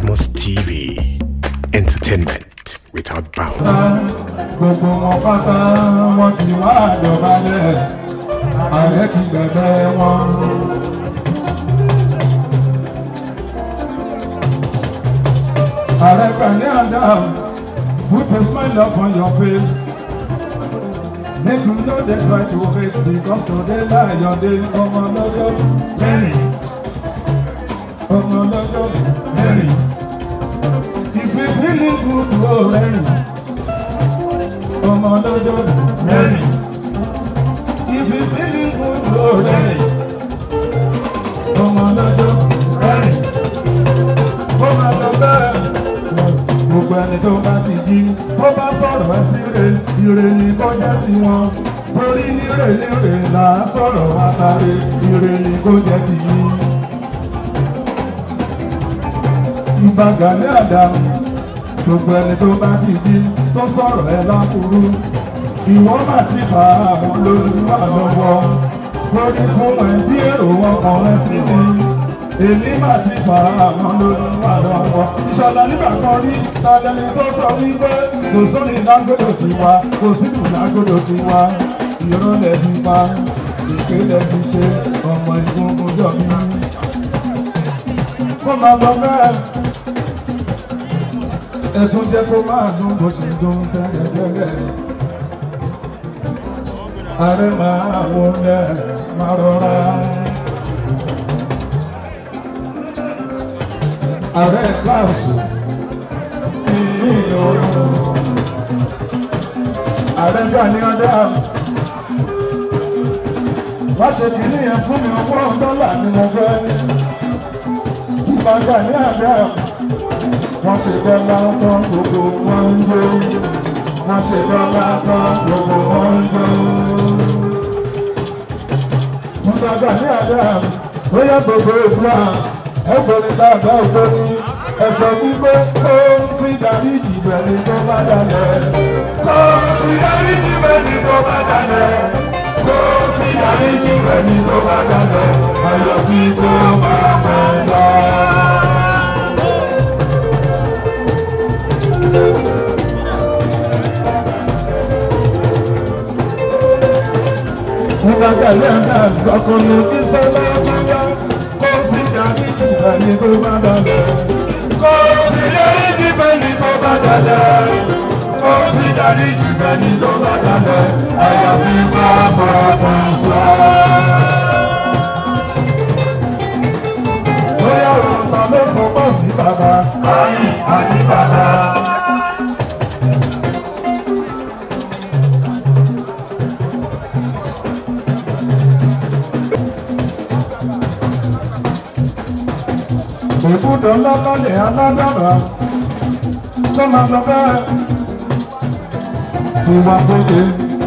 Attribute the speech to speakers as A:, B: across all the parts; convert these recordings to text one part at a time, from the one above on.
A: Badmus TV. Entertainment without bounds.
B: gbogbo wọn pátá wọn ti wá dọ̀bálẹ̀ ààrẹ ti bẹ̀bẹ̀ wọn. ààrẹ Gani Adams put a smile upon your face make you no dey try to hate because today na your day ọmọ lọ́jọ́ mẹ́rin ọmọ lọ́jọ́ mẹ́rin if you feeling good o rẹ́rìn ọmọ lọ́jọ́ mẹ́rin. If you feeling good, go rẹ́rìn. ọmọ lọ́jọ́ mẹ́rin. Ó máa lọ bẹ́ẹ̀. Gbogbo ẹni tó bá ti jí, tó bá sọ̀rọ̀ ẹ sí re, ire ni kọjá tiwọn. Torí nírè nírè là á sọ̀rọ̀ àtàrè, ire ni kó jẹ́ ti yí. Ìbà Gani Adams gbogbo ẹni tó bá ti jí tó sọ̀rọ̀ ẹ lákùrú ìwọ́n mà ti fà àwọn olólùwà lọ́wọ́ torí fún ẹ bí èrò wọn kàn rẹ sí ni èmi mà ti fà àwọn olólùwà lọ́wọ́ ìṣọ̀lá nígbà kan rí tàlẹ́ni tó sọ wípé kò sóni lágbódò tiwa kò sílù lágbódò tiwa ìrọ̀ lẹ̀ fi pa èké lẹ̀ fi ṣe ọmọ ìgbógun jọ mí. kó máa lọ bẹ́ẹ̀ ẹtún jẹ́ kó máa dún bó ṣe dún tẹ́lẹ̀tẹ́lẹ̀. Ààrẹ máa wọlé máa rọra. Ààrẹ káàsù ní òòrùn. Ààrẹ Gani Adams. Wá ṣe kìíní yẹn fún mi owó dọ́là ni mo fẹ́. Ìbá Gani Adams wọ́n ṣe dọ́là tán gbogbo wọn ń jó wọ́n ṣe dọ́là tán gbogbo wọn ń jó. wọ́n gba Gani Adams ó yẹ gbogbo ìfúra ẹ̀fọ́ni tàbí ògbóni ẹ̀sọ́ wípé kó sí dáríjì bẹ̀ni tó bá dalẹ̀. kó sí dáríjì bẹ̀ni tó bá dalẹ̀. kó sí dáríjì bẹ̀ni tó bá dalẹ̀. àyàfi kó máa pẹ́ lọ. Nígbà Gani Adams ọkùnrin jíṣẹ́ lọ́jọ́yá kó sì dárí jìfẹ́ni tó bá dalẹ̀. Kó sì dárí jìfẹ́ni tó bá dalẹ̀. Kó sì dárí jìfẹ́ni tó bá dalẹ̀. Àyàfi bá bàbá sọ. Bóyá òrùka ló sọ pọ̀ ní bàbá. Ayé àní bàbá. Òbúdó lọ́lọ́lẹ̀ aládàbà tó máa lọ bẹ́ẹ̀ fún wa bóde.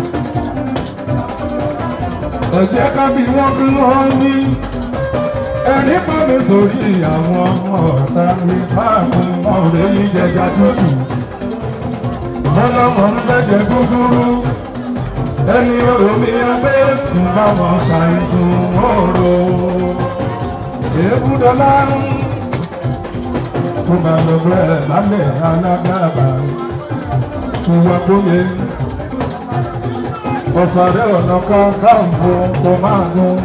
B: Ẹ jẹ́ ká bí wọ́n kí wọ́n ní. Ẹ̀rí bá mi sórí àwọn ọ̀tá mi máa mú wọn lè yí jẹjà tútù. Mọ́lọ́mọ́ ń fẹ́jẹ̀ gúgúrú. Ẹni orò mi abẹ́ ń bá wọn ṣàìsùn òrò. Èébúdọ́lá ń kó máa lọ bẹ́ẹ̀ lálẹ́ alágbàbà fún wa bóyá ọ̀fàrẹ́ ọ̀nà Kakanfò kó máa gún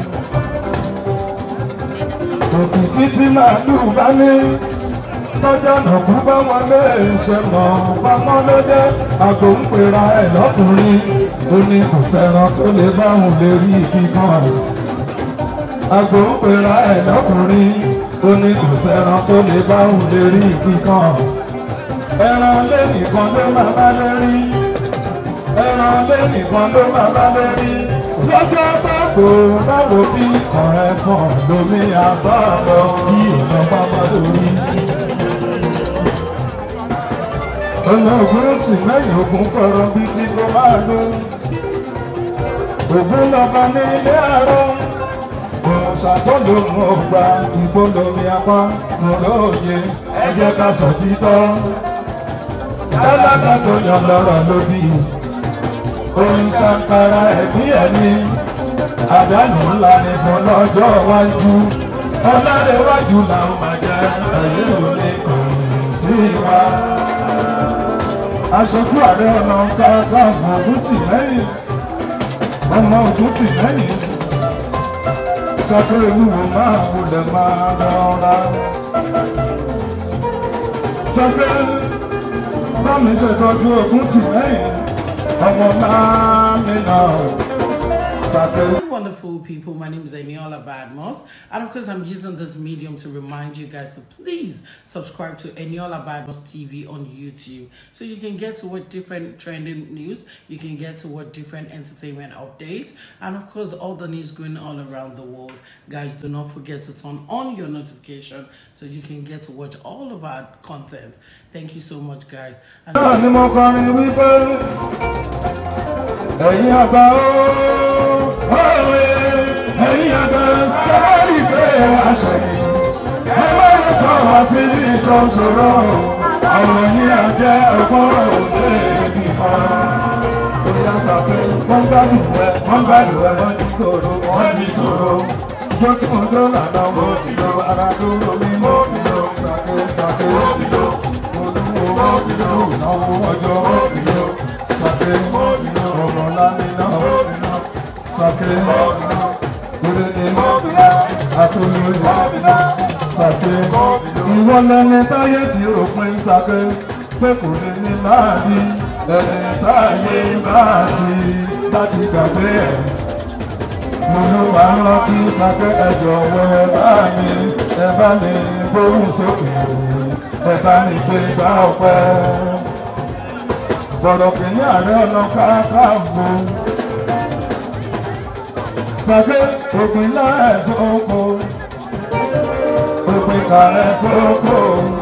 B: òkìkí tí màálù bá ní tọ́jà nàkú bá wọn lé ṣe mọ̀ pásán ló jẹ́ àgbo ń pera ẹ̀ lọ́kùnrin ó ní kò sẹ́ran tó lè bá òun lè rí ibi kan àgbo ń pera ẹ̀ lọ́kùnrin ó ní kò sẹ́ran tó lè bá òun lè rí kíkan ẹran lé nìkan ló máa bá lè rí ẹran lé nìkan ló máa bá lè rí lọ́jọ́ báwo báwo bí kan ẹ̀fọn lomi àsọ̀rọ̀ bí ọ̀nà pápá lórí. ọ̀nà ògùn tì lẹ́yìn ogun kọ̀rọ̀ bíi tí kò máa lò ògùn lọ́ba ní ilé àárọ̀ ṣàtọ́lò mọ̀ gba ìgbólómi apá lóye ẹ jẹ́ ká sọ títọ́. Tálákà tó yan lọ́rọ̀ lódì. Orin ṣàǹkàrà ẹ̀bí ẹ̀mí. Àdánù ńlá ni fún lọ́jọ́ iwájú. Ọládéwájú làwọn máa jẹ́ ẹ̀yìn òní kan. wa aṣojú ààrẹ ọ̀nà kakanfò ògùn tì lẹ́yìn ọmọ ògùn tì lẹ́yìn sàkérè olúwo máa wulẹ̀ máa rọra sàkérè bá mi ṣètọ́jú ògùn tì lẹ́yìn ọmọ máa mi náà sàkérè.
C: Wonderful people, my name is Eniola Badmos, and of course, I'm using this medium to remind you guys to please subscribe to Eniola Badmos TV on YouTube so you can get to what different trending news, you can get to what different entertainment updates, and of course, all the news going all around the world. Guys, do not forget to turn on your notification so you can get to watch all of our content. Thank you so much, guys. And
B: náà ni mo kọrin wípé ẹ̀yin àgbà ó òwe ẹ̀yin àgbà tẹ́lẹ̀ rí pé àṣẹyìn ẹ má lè tọ́ wá sí ìtọ́ ṣòro ọ̀rọ̀ yìí á jẹ́ ọgbọ́n òde nìkan. Bóyá sàké wọ́n gbádùn ẹ wọ́n gbádùn ẹ wọ́n ní sòrò wọ́n ní sòrò. Ìjọ tí mo dó lànà mo fi lo ara dúró mi mo fi lo sàké sàké mo fi lo olúwo mo fi lo ìnáwó ọjọ́ mo fi lo sàké mo fi lo ọmọ lámìnà mo fi lo sàké mo fi lo kúrẹ́ ní mo fi lo àtúnyẹ̀ mo fi lo sàké mo fi lo. Ìwọ lẹni táyé tí òpin sàké pé kò lè ní láàbí ẹni táyé bá ti láti gbàgbé ẹ̀ mo ló wà ń rántí sáké ẹjọ wọ ẹ bá mi ẹ bá mi gbóhùn sókè ẹ bá mi gbé gbá ọpẹ bọ̀rọ̀ kìíní ààrẹ ọ̀nà káàkàbò sáké òpin láẹ̀sọ́ oko òpin kàrẹ́ sóko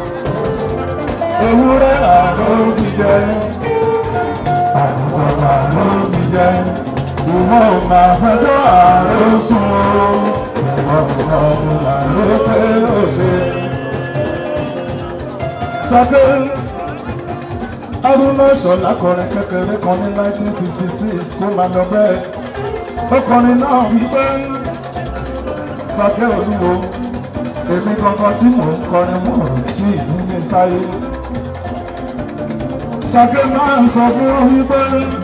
B: ewúrẹ́ àlọ́ fi jẹ àgùntàn àlọ́ fi jẹ ìwọ máa fẹjọ́ ààrẹ sùn o ìwọ ọmọ ààrẹ pé ó ṣe. sáké arúgbó ṣọlá kọrin kékeré kan ní 1956 kó máa lọ bẹ́ẹ̀ ó kọrin náà wípé sáké olúwo èmi gangan tí mò ń kọrin mò ń tí ìlú ní sáyé sáké máa ń sọ fún wọn wípé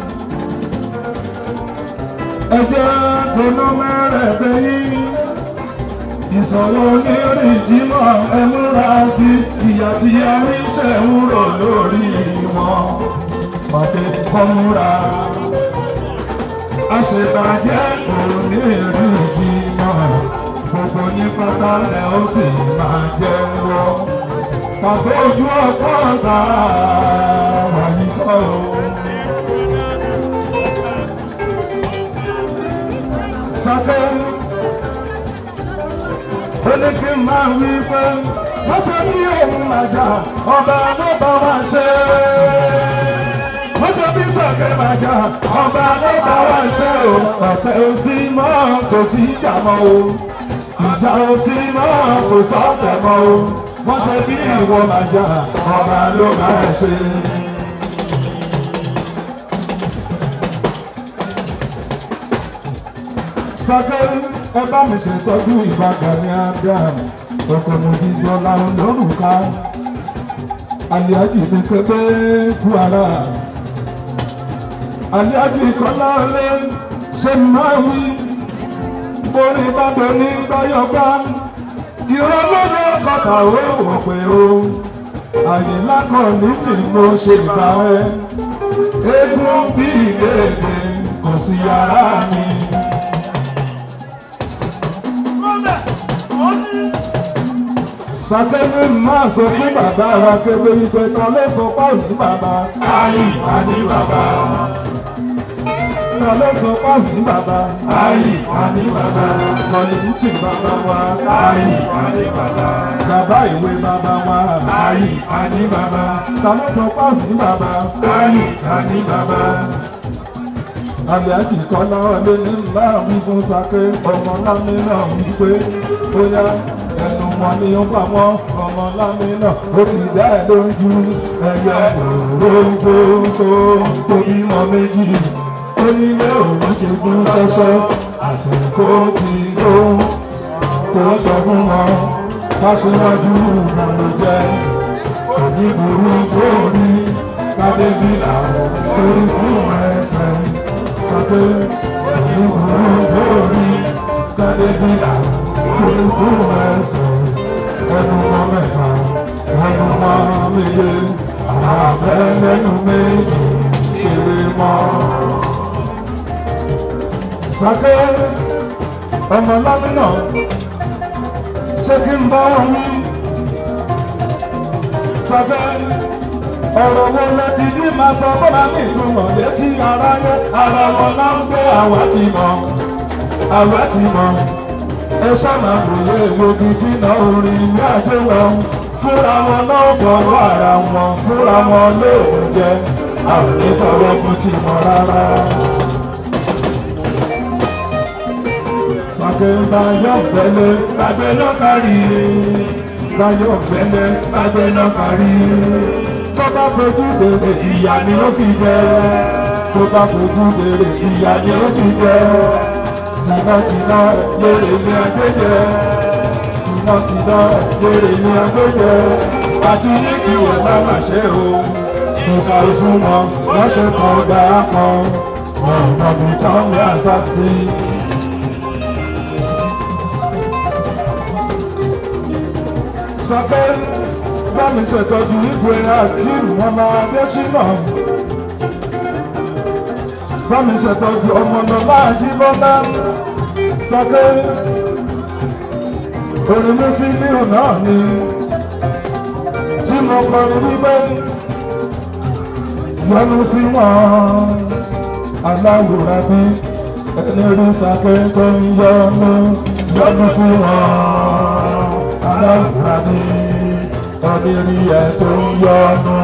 B: ẹjẹ́ kóná mẹ́rẹ̀ẹ́gbẹ́ yín ìṣòro onírìn jímọ̀ ẹ múra sí ìyà tí aríṣẹ́ ń rò lórí wọn fàdé kọ́ múra àṣebàjẹ́ onírìn jímọ̀ gbogbo ní pátá lẹ ó sì máa jẹ́wọ́ tàbí ojú ọ̀pọ̀ ọ̀tá wàyí kọ́ o. sáké ó ní kí n máa wí pé wọ́n ṣe bí òun àjà ọba ló bá wá ṣe wọ́n ṣe bí sáké màjà ọba ló bá wá ṣe o ọ̀tẹ̀ ò sí mọ́ kò sí ìjà mọ́ o ìjà ò sí mọ́ kò sọ́tẹ̀ mọ́ o wọ́n ṣe bí ìwọ màjà ọba ló bá ṣe. sáké ẹ bá mi ṣètọ́jú ìbàdàn ní adams ọkọ̀ mojísọ́lá lórúkà aliaji mi kébé kú ara aliaji kọ́lá ọlẹ́ ṣe máa wí borí ìbàdàn ní gbáyọ̀gbá ìran lóye kọta ó wọ̀ pé o àyìnlá kan ní tí mo ṣe ìgbà ẹ eégún bí ìlédè kò sí yàrá mi. sàkébé máa sọ fún bàbá wa kébé wípé tán ló sọ pé òní bàbá ayé ìwà ní bàbá tán ló sọ pé òní bàbá ayé ìwà ní bàbá kọ́ni ń tì bàbá wa ayé ìwà ní bàbá bàbá ìwé bàbá wa ayé ìwà ní bàbá tán ló sọ pé òní bàbá ayé ìwà ní bàbá àbíájì kọ́lá ọdẹ ní máa wí fún sake ọmọ lámì náà wípé bóyá ẹnu wọn ni ó pa wọn ọmọ lámì náà ó ti dá ẹ lójú ẹyẹ òróǹfó tó tóbi mọ méjì onílé òun ti gún ṣẹṣẹ àsìkò ti tó tó sọ fún wọn fásiwájú ló jẹ ìgboro fòrí kádébìlà sórí fún ẹsẹ̀ sàké ìgboro fòrí kádébìlà sórí fún ẹsẹ̀ ẹnu mọ́ mẹ́fà ẹnu mọ́ méje àwọn abẹ́ lẹ́nu méjì ṣeré mọ́. sàké ọmọ lámìnà ṣé kí n bá wọn wí sàké ọ̀rọ̀ wo lẹ dídí máa sọ tó máa ní ìtumọ̀ létí aráyé ara wọn náà ń gbé àwa ti mọ̀ àwa ti mọ̀ ẹ ṣáná wòye egbògi tí náà orin ní àjọyọ̀ fúnra wọn náà fọwọ́ ara wọn fúnra wọn lóògùn jẹ àwọn ní fọwọ́ kú ti mọ̀ rárá. sàké báyọ̀ gbẹ́lẹ́ gbàgbé náà kárí báyọ̀ gbẹ́lẹ́ gbàgbé náà kárí tó bá fojú bèrè ìyá ni ó fi jẹ tó bá fojú bèrè ìyá ni ó fi jẹ tìǹtìǹtà lèrè ní agbẹjẹ tìǹtìǹtà lèrè ní agbẹjẹ àti ní kí wọ́n bá má ṣe o nǹkan ìsúnmọ́ wọ́n ṣe kan gbà á kan wọn ò mọ̀ bí tán ní àṣà sí i. sọ́kẹ́ bámi ṣètọ́jú ìgò akeem ọmọ adésínà bámi ṣètọ́jú ọmọlọ́lá àjíbọ́lá sọ́kẹ́ orin Musiliu náà ni tí mo kọrin wípé yọ́nú sí wọn aláwòrán bí ẹni rí sàkẹ́ tó ń yọ́nú yọ́nú sí wọn aláwòrán bí ọdírí ẹ tó ń yọnu.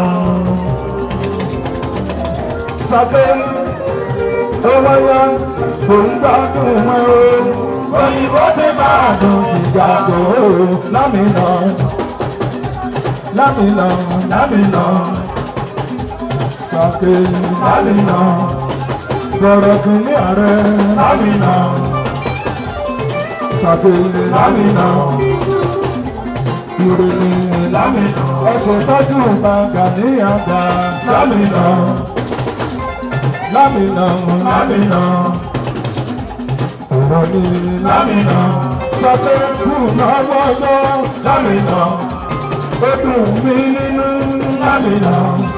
B: Sàké ó wáyá kò ń gbádùn wọn o. Òyìnbó ti máa dùn sìgá tó o. Lámìnà lámìnà lámìnà. Sàké lámìnà. Gbọ̀rọ̀ kìíní ààrẹ lámìnà. Sàké lámìnà ìròyìn lámìnà ẹsẹ̀ tọ́jú gbàgà ní àgbà lámìnà lámìnà lámìnà ọ̀rọ̀ ní lámìnà sọ́kẹ́kù náwó ọjọ́ lámìnà ó dùn mí nínú lámìnà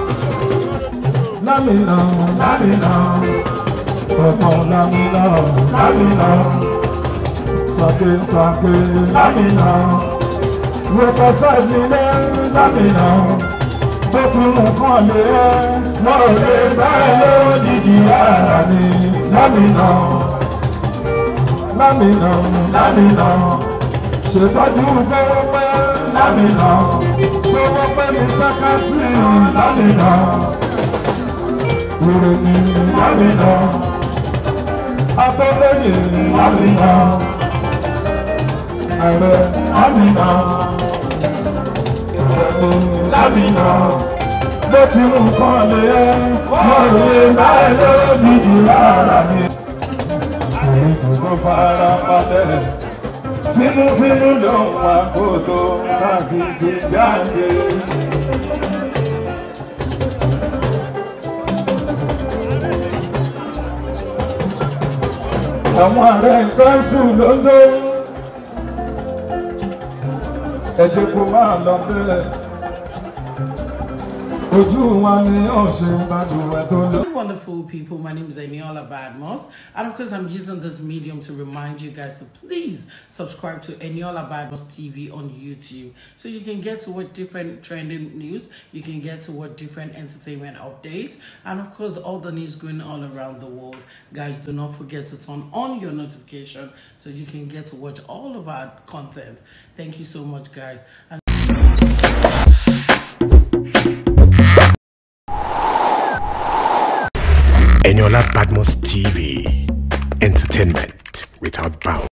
B: lámìnà lámìnà ọmọ lámìnà lámìnà sọ́kẹ́ sọ́kẹ́ lámìnà wọ́pọ̀ sáàbì lẹ́ lámìnà tó ti mú kàn lé ẹ́ wọ́n ò lè bá ẹ lójijì ara ní lámìnà lámìnà lámìnà ṣètọ́jú kówó pẹ́ lámìnà kówó pẹ́ ní sákàtì lámìnà ìròyìn lámìnà atọ́lẹ́yìn lámìnà ààrẹ lámìnà lámìnà bó ti mú nǹkan lé ẹ wọ́n lè láì lójijì rárá ni. èyí tó tó fara balẹ̀ fínúfínú ló ń wá kó tó káàkiri jáde. àwọn ààrẹ kanṣu ló ń dó ẹ jẹ́ kó máa lọ bẹ́ẹ̀ ojú wa ni ọ̀sẹ̀ ìbàdàn ẹ̀ tó lọ.
C: Wonderful people, my name is Eniola Badmos, and of course, I'm using this medium to remind you guys to please subscribe to Eniola Badmos TV on YouTube so you can get to what different trending news, you can get to what different entertainment updates, and of course, all the news going on around the world. Guys, do not forget to turn on your notification so you can get to watch all of our content. Thank you so much, guys. And
A: Eniola Badmos TV. Entertainment without bounds.